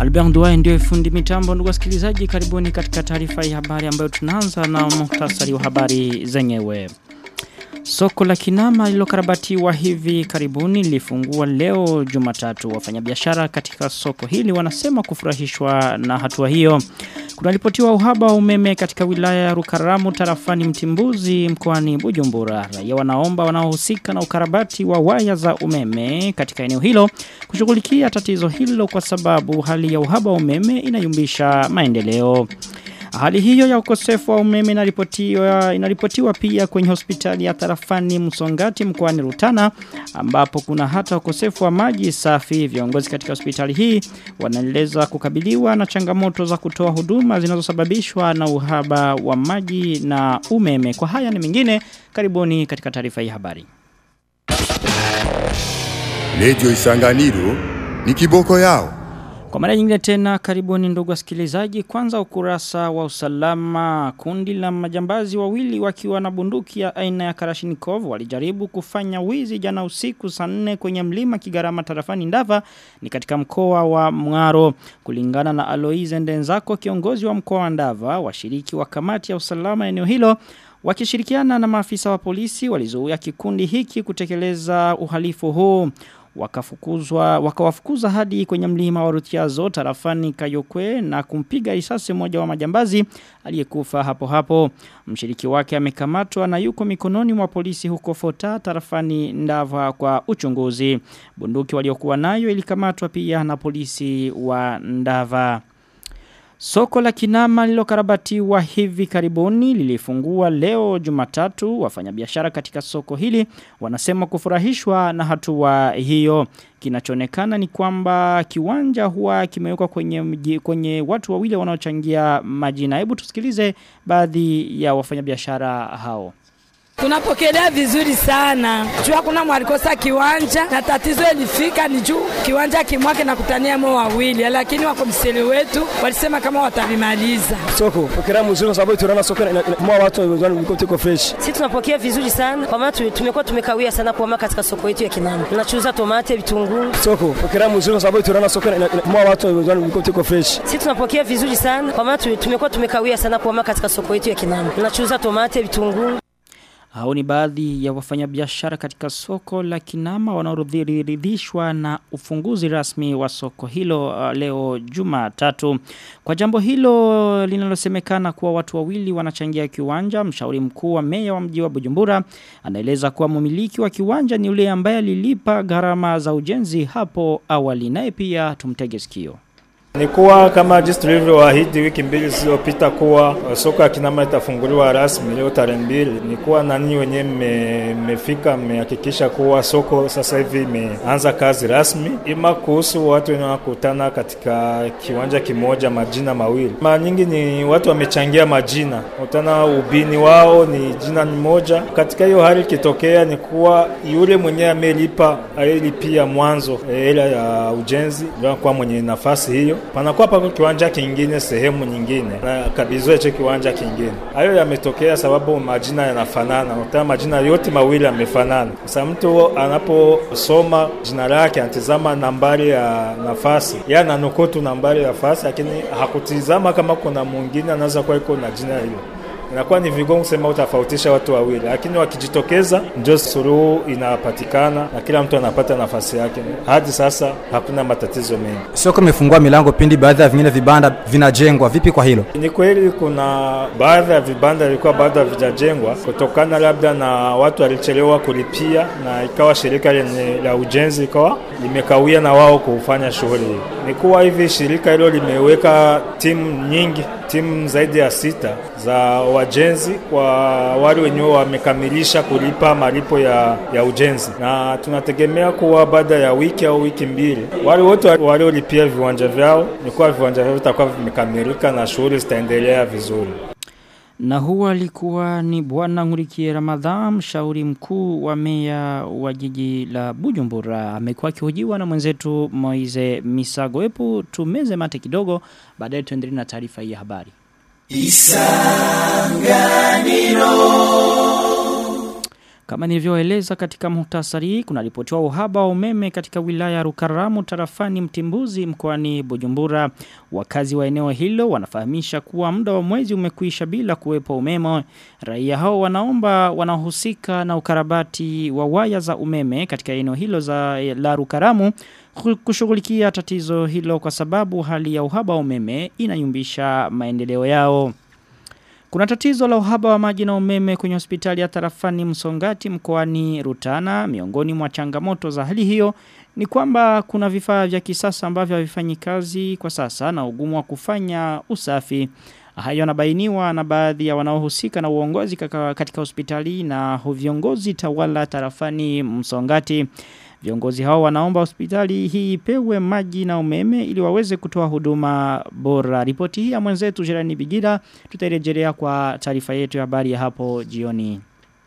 Albert Duai ndio fundi mitambo ndugu wasikilizaji karibuni katika taarifa ya habari ambayo tunaanza na muhtasari wa habari zenyewe. Soko la Kinama lilokarabatiwa hivi karibuni lilifungua leo Jumatatu. Wafanyabiashara katika soko hili wanasema kufurahishwa na hatua hiyo. Kunaripotiwa uhaba wa umeme katika wilaya ya Rukaramu tarafani Mtimbuzi mkoani Bujumbura. Raia wanaomba wanaohusika na ukarabati wa waya za umeme katika eneo hilo kushughulikia tatizo hilo kwa sababu hali ya uhaba wa umeme inayumbisha maendeleo. Hali hiyo ya ukosefu wa umeme inaripotiwa inaripotiwa pia kwenye hospitali ya tarafani Msongati mkoani Rutana ambapo kuna hata ukosefu wa maji safi. Viongozi katika hospitali hii wanaeleza kukabiliwa na changamoto za kutoa huduma zinazosababishwa na uhaba wa maji na umeme. Kwa haya na mengine, karibuni katika taarifa hii habari. Lejo Isanganiro ni kiboko yao. Kwa mara nyingine tena karibuni ndugu wasikilizaji kwanza ukurasa wa usalama kundi la majambazi wawili wakiwa na bunduki ya aina ya Kalashnikov walijaribu kufanya wizi jana usiku saa 4 kwenye mlima Kigarama tarafani Ndava ni katika mkoa wa Mngaro kulingana na Aloise Ndenzako kiongozi wa mkoa wa Ndava washiriki wa kamati ya usalama eneo hilo wakishirikiana na maafisa wa polisi walizuia kikundi hiki kutekeleza uhalifu huu wakafukuzwa wakawafukuza hadi kwenye mlima wa Rutiazo tarafani Kayokwe na kumpiga risasi moja wa majambazi aliyekufa hapo hapo mshiriki wake amekamatwa na yuko mikononi mwa polisi huko Fota tarafani Ndava kwa uchunguzi bunduki waliokuwa nayo ilikamatwa pia na polisi wa Ndava Soko la Kinama lilokarabatiwa hivi karibuni lilifungua leo Jumatatu wafanyabiashara katika soko hili wanasema kufurahishwa na hatua hiyo kinachoonekana ni kwamba kiwanja huwa kimewekwa kwenye mji, kwenye watu wawili wanaochangia majina hebu tusikilize baadhi ya wafanyabiashara hao Tunapokelea vizuri sana. Juu hakuna mwalikosa kiwanja na tatizo ilifika ni juu kiwanja kimwake na kutania mo wawili lakini wakomiseli wetu walisema kama watavimaliza. Soko pokea mzuri kwa sababu tunaona soko mwa watu wiko tuko fresh. Sisi tunapokea vizuri sana kwa maana tumekuwa tumekawia sana kwa katika soko yetu ya Kinama. Tunachuuza tomate, vitunguu. Soko pokea mzuri kwa sababu tunaona soko mwa watu wiko tuko fresh. Sisi tunapokea vizuri sana kwa maana tumekuwa tumekawia sana kwa katika soko yetu ya Kinama. Tunachuuza tomate, vitunguu. Hao ni baadhi ya wafanyabiashara katika soko la Kinama wanaoridhishwa na ufunguzi rasmi wa soko hilo uh, leo Jumatatu. Kwa jambo hilo linalosemekana kuwa watu wawili wanachangia kiwanja, mshauri mkuu wa meya wa mji wa Bujumbura anaeleza kuwa mmiliki wa kiwanja ni yule ambaye alilipa gharama za ujenzi hapo awali. Naye pia tumtege sikio. Ni kuwa kama jinsi tulivyoahidi wiki mbili zilizopita kuwa soko ya Kinama itafunguliwa rasmi leo tarehe mbili. Ni kuwa nani wenyewe mmefika mmehakikisha kuwa soko sasa hivi imeanza kazi rasmi. Ima kuhusu watu wenye wanakutana katika kiwanja kimoja majina mawili, mara nyingi ni watu wamechangia majina, utana ubini wao ni jina ni moja. Katika hiyo hali ikitokea ni kuwa yule mwenyewe amelipa alilipia mwanzo hela ya ujenzi ndio kwa mwenye nafasi hiyo panakuwa pako kiwanja kingine sehemu nyingine na kabizwa hicho kiwanja kingine. Hayo yametokea sababu majina yanafanana, uta majina yote mawili yamefanana. Sasa mtu anaposoma jina lake anatizama nambari ya nafasi, yeye ananukutu nambari ya nafasi, lakini hakutizama kama kuna mwingine anaweza kuwa iko na jina hilo inakuwa ni vigumu kusema utafautisha watu wawili, lakini wakijitokeza ndio suluhu inapatikana na kila mtu anapata nafasi yake. Hadi sasa hakuna matatizo mengi. Soko imefungua milango pindi baadhi ya vingine vibanda vinajengwa. Vipi kwa hilo? Ni kweli kuna baadhi ya vibanda vilikuwa bado havijajengwa kutokana labda na watu walichelewa kulipia, na ikawa shirika lenye la ujenzi ikawa limekawia na wao kufanya shughuli hii. Ni kuwa hivi shirika hilo limeweka timu nyingi, timu zaidi ya sita za wajenzi kwa wale wenyewe wamekamilisha kulipa malipo ya, ya ujenzi, na tunategemea kuwa baada ya wiki au wiki mbili wale wote waliolipia viwanja vyao ni kuwa viwanja vyao vitakuwa vimekamilika na shughuli zitaendelea vizuri. Na huwa alikuwa ni bwana Ngurikie Ramadhan, mshauri mkuu wa meya wa jiji la Bujumbura. Amekuwa akihojiwa na mwenzetu Moize Misago. Hebu tumeze mate kidogo, baadaye tuendelee na taarifa hii ya habari. Kama nilivyoeleza katika muhtasari, kuna ripotiwa uhaba wa umeme katika wilaya ya Rukaramu tarafani Mtimbuzi mkoani Bujumbura. Wakazi wa eneo hilo wanafahamisha kuwa muda wa mwezi umekwisha bila kuwepo umeme. Raia hao wanaomba wanahusika na ukarabati wa waya za umeme katika eneo hilo za la Rukaramu kushughulikia tatizo hilo kwa sababu hali ya uhaba wa umeme inayumbisha maendeleo yao. Kuna tatizo la uhaba wa maji na umeme kwenye hospitali ya tarafani Msongati mkoani Rutana. Miongoni mwa changamoto za hali hiyo ni kwamba kuna vifaa vya kisasa ambavyo havifanyi kazi kwa sasa na ugumu wa kufanya usafi. Hayo yanabainiwa na baadhi ya wanaohusika na uongozi katika hospitali na viongozi tawala tarafani Msongati. Viongozi hao wanaomba hospitali hii ipewe maji na umeme ili waweze kutoa huduma bora. Ripoti hii ya mwenzetu Jerani Bigira tutarejelea kwa taarifa yetu ya habari ya hapo jioni.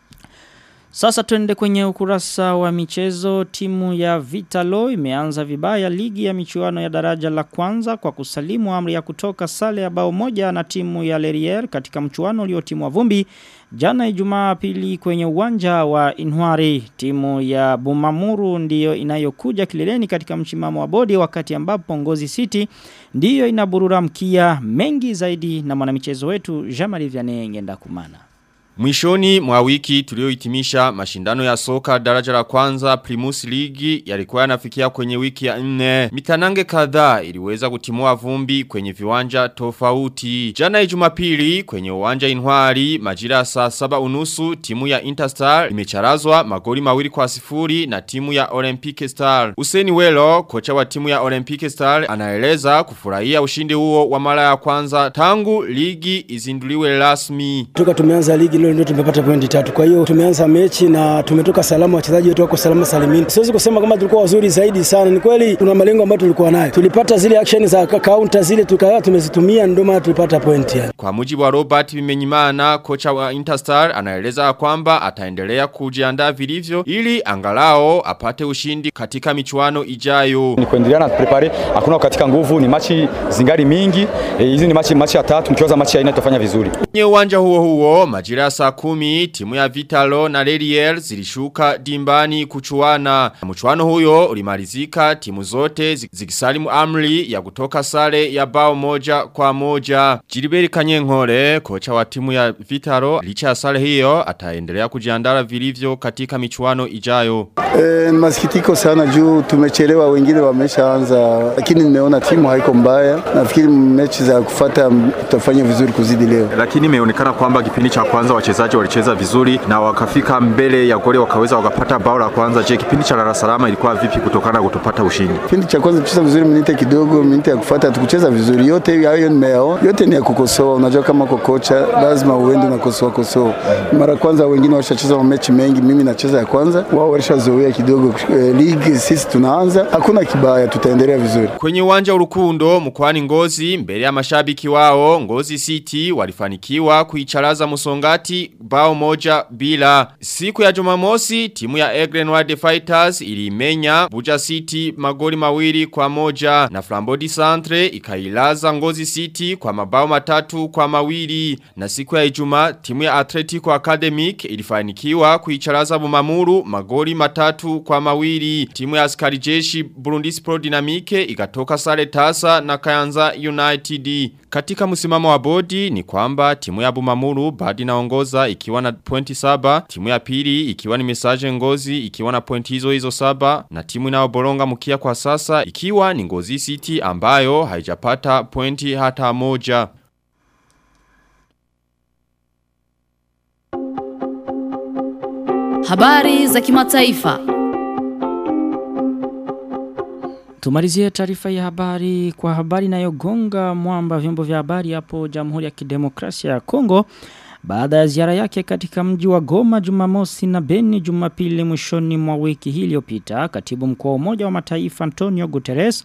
Sasa tuende kwenye ukurasa wa michezo timu ya Vitalo imeanza vibaya ligi ya michuano ya daraja la kwanza kwa kusalimu amri ya kutoka sale ya bao moja na timu ya Lerier katika mchuano uliotimwa vumbi Jana ijumaa pili kwenye uwanja wa Inwari timu ya Bumamuru ndiyo inayokuja kileleni katika mchimamo wa bodi wakati ambapo Ngozi City ndiyo inaburura mkia mengi zaidi na mwanamichezo wetu Jamali Vianney ngenda kumana. Mwishoni mwa wiki tuliohitimisha mashindano ya soka daraja la kwanza Primus League yalikuwa yanafikia kwenye wiki ya nne. Mitanange kadhaa iliweza kutimua vumbi kwenye viwanja tofauti. Jana Jumapili kwenye uwanja Inwari majira saa saba unusu timu ya Interstar imecharazwa magoli mawili kwa sifuri na timu ya Olympic Star. Useni Welo kocha wa timu ya Olympic Star anaeleza kufurahia ushindi huo wa mara ya kwanza tangu ligi izinduliwe rasmi. Toka tumeanza ligi leo ndio tumepata pointi tatu. Kwa hiyo tumeanza mechi na tumetoka salama, wachezaji wetu wako salama salimini. Siwezi kusema kama tulikuwa wazuri zaidi sana. Ni kweli kuna malengo ambayo tulikuwa nayo. Tulipata zile action za counter zile tukawa tumezitumia ndio maana tulipata pointi yani. Kwa mujibu wa Robert Bimenyimana kocha wa Interstar anaeleza kwamba ataendelea kujiandaa vilivyo ili angalao apate ushindi katika michuano ijayo. Ni kuendelea na prepare, hakuna katika nguvu, ni machi zingari mingi. Hizi e, ni machi machi ya tatu, mkiwaza machi ya ine tutafanya vizuri. Kwenye uwanja huo huo majira ya saa kumi timu ya Vitalo na Leriel zilishuka dimbani kuchuana. Mchuano huyo ulimalizika timu zote zikisalimu amri ya kutoka sare ya bao moja kwa moja. Jiriberi Kanyenkore kocha wa timu ya Vitalo licha ya sare hiyo ataendelea kujiandaa vilivyo katika michuano ijayo. E, masikitiko sana juu tumechelewa wengine wameshaanza lakini nimeona timu haiko mbaya. Nafikiri mechi za kufata tutafanya vizuri kuzidi leo. Lakini imeonekana kwamba kipindi cha kwanza wachezaji walicheza vizuri na wakafika mbele ya goli wakaweza wakapata bao la kwanza. Je, kipindi cha Dar es Salaam ilikuwa vipi kutokana na kutopata ushindi? Kipindi cha kwanza tulicheza vizuri, minite kidogo, minite ya kufuata tukucheza vizuri. Yote hayo nimeyaona, yote ni ya kukosoa. Unajua kama uko kocha lazima uende unakosoa kosoa. Mara kwanza wengine washacheza mechi mengi, mimi nacheza ya kwanza, wao walishazoea kidogo eh, ligi. Sisi tunaanza, hakuna kibaya, tutaendelea vizuri. Kwenye uwanja urukundo mkoani Ngozi mbele ya mashabiki wao Ngozi City walifanikiwa kuicharaza Musongati bao moja bila. Siku ya Jumamosi timu ya Egren Wild Fighters ilimenya Buja City magoli mawili kwa moja na Flambodi Centre ikailaza Ngozi City kwa mabao matatu kwa mawili na siku ya Ijumaa timu ya Atletico Academic ilifanikiwa kuicharaza Bumamuru magoli matatu kwa mawili. Timu ya askari jeshi Burundi Sport Dynamique ikatoka sare tasa na Kayanza United. Katika msimamo wa bodi ni kwamba timu ya Bumamuru badi naongoza ikiwa na pointi saba, timu ya pili ikiwa ni mesaje ngozi ikiwa na pointi hizo hizo saba, na timu inayoboronga mkia kwa sasa ikiwa ni ngozi city ambayo haijapata pointi hata moja. Habari za kimataifa. Tumalizie taarifa ya habari kwa habari inayogonga mwamba vyombo vya habari hapo Jamhuri ya Kidemokrasia ya Kongo baada ya ziara yake katika mji wa Goma Jumamosi na Beni Jumapili mwishoni mwa wiki hii iliyopita katibu mkuu wa Umoja wa Mataifa Antonio Guterres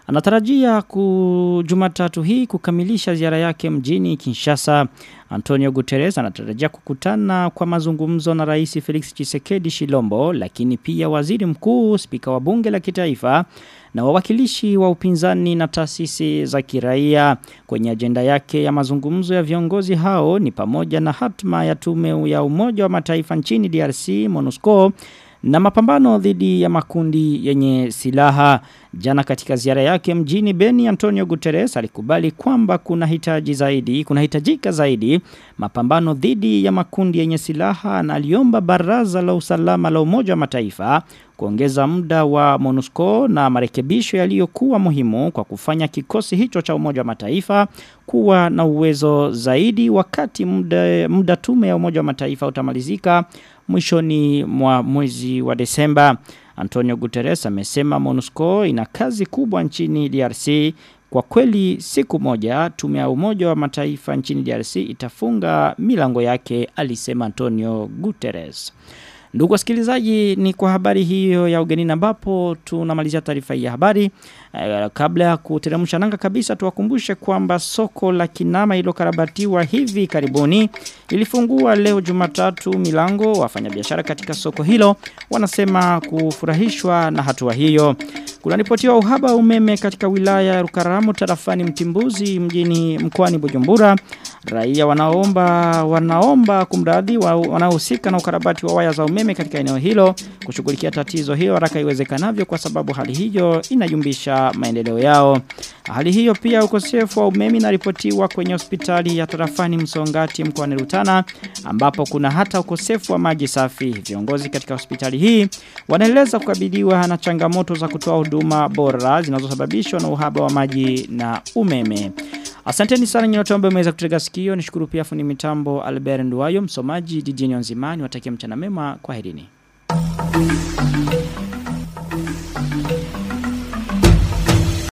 Anatarajia ku Jumatatu hii kukamilisha ziara yake mjini Kinshasa. Antonio Guterres anatarajia kukutana kwa mazungumzo na Rais Felix Tshisekedi Shilombo lakini pia Waziri Mkuu, Spika wa Bunge la Kitaifa na wawakilishi wa upinzani na taasisi za kiraia kwenye ajenda yake ya mazungumzo ya viongozi hao ni pamoja na hatma ya tume ya Umoja wa Mataifa nchini DRC MONUSCO na mapambano dhidi ya makundi yenye silaha. Jana katika ziara yake mjini Beni Antonio Guterres alikubali kwamba kuna hitaji zaidi, kuna hitajika zaidi mapambano dhidi ya makundi yenye silaha na aliomba baraza la usalama la Umoja wa Mataifa kuongeza muda wa MONUSCO na marekebisho yaliyokuwa muhimu kwa kufanya kikosi hicho cha Umoja wa Mataifa kuwa na uwezo zaidi wakati muda, muda tume ya Umoja wa Mataifa utamalizika mwishoni mwa mwezi wa Desemba. Antonio Guterres amesema MONUSCO ina kazi kubwa nchini DRC. Kwa kweli siku moja tume ya Umoja wa Mataifa nchini DRC itafunga milango yake alisema Antonio Guterres. Ndugu wasikilizaji ni kwa habari hiyo ya ugenini ambapo tunamalizia taarifa hii ya habari. Uh, kabla ya kuteremsha nanga kabisa tuwakumbushe kwamba soko la Kinama ililokarabatiwa hivi karibuni ilifungua leo Jumatatu milango wafanyabiashara katika soko hilo wanasema kufurahishwa na hatua hiyo. Kunaripotiwa uhaba wa umeme katika wilaya ya Rukaramu tarafani Mtimbuzi mjini mkoani Bujumbura. Raia wanaomba wanaomba kumradhi wa, wanaohusika na ukarabati wa waya za umeme katika eneo hilo kushughulikia tatizo hiyo haraka iwezekanavyo kwa sababu hali hiyo inayumbisha maendeleo yao. Hali hiyo pia ukosefu wa umeme inaripotiwa kwenye hospitali ya tarafani Msongati mkoani Rutana ambapo kuna hata ukosefu wa maji safi. Viongozi katika hospitali hii wanaeleza kukabiliwa na changamoto za kutoa huduma bora zinazosababishwa na uhaba wa maji na umeme. Asanteni sana nyote ambao mmeweza kutega sikio. Nishukuru pia fundi mitambo Albert Nduwayo, msomaji jijini Onzimani. Watakia mchana mema. Kwaherini.